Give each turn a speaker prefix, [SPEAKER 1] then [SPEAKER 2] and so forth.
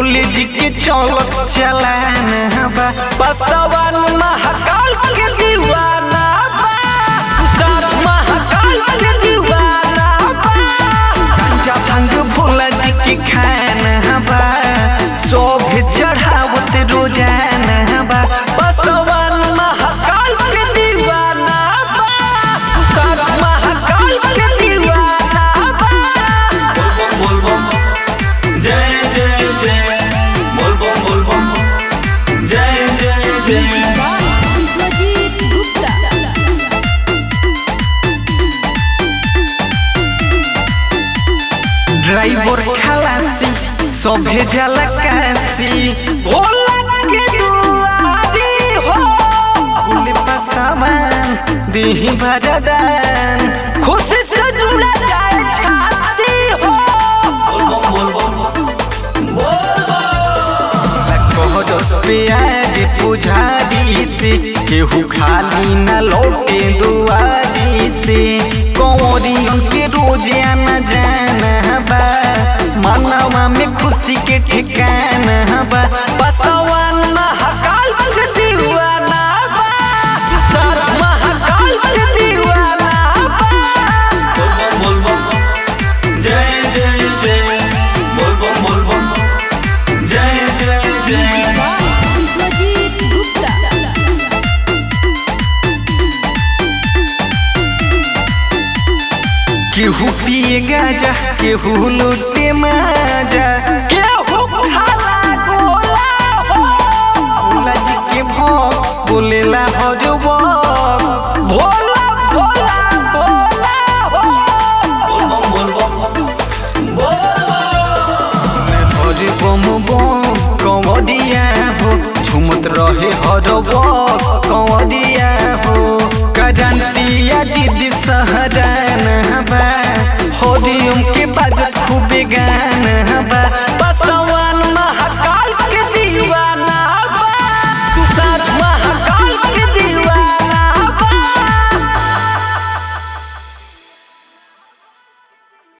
[SPEAKER 1] भोले जी के चौलत चलाना बा बसवन महाकाल के दीवाना बा सात महाकाल के दीवाना बा गांजा भांग भोला जी के खाना बा शोभ चढ़ावत रोजाना बा बसवन महाकाल के दीवाना बा सात महाकाल के दीवाना बा
[SPEAKER 2] बोल बम जय जय जय बोल बम बोल बम जय जय जय
[SPEAKER 3] विश्वजीत गुप्ता
[SPEAKER 1] ड्राइवर खलासी सभे जाला काशी भोला के दुआरी हो फूल पसावन देही भरदान खुशी से जुड़ा जाए छाती हो
[SPEAKER 2] बोल बम बोल बम
[SPEAKER 1] कहरस पे आगे पुजारी से केहू खाली न लौटे दुआरी से कंवरियन के रोज आना जाना बा मनवा में खुशी के ठिकाना बा बसवन महाकाल के दीवाना बा सारा महाकाल के दीवाना बा
[SPEAKER 2] बोल बम जय जय जय बोल बम बोल बम जय जय जय
[SPEAKER 3] विश्वजीत गुप्ता
[SPEAKER 1] केहू पिए गाजा केहू लूटे माजा केहू खाला गोला हो भोला जी के भोग बोलेला हर वक्त भोला भोला भोला हो
[SPEAKER 2] बोल बम बोल बम
[SPEAKER 1] हर बम बम कंवरिया हो झुमत रहे हर वक्त कंवरिया हो करंतिया जिद सहराना बा हरिओम के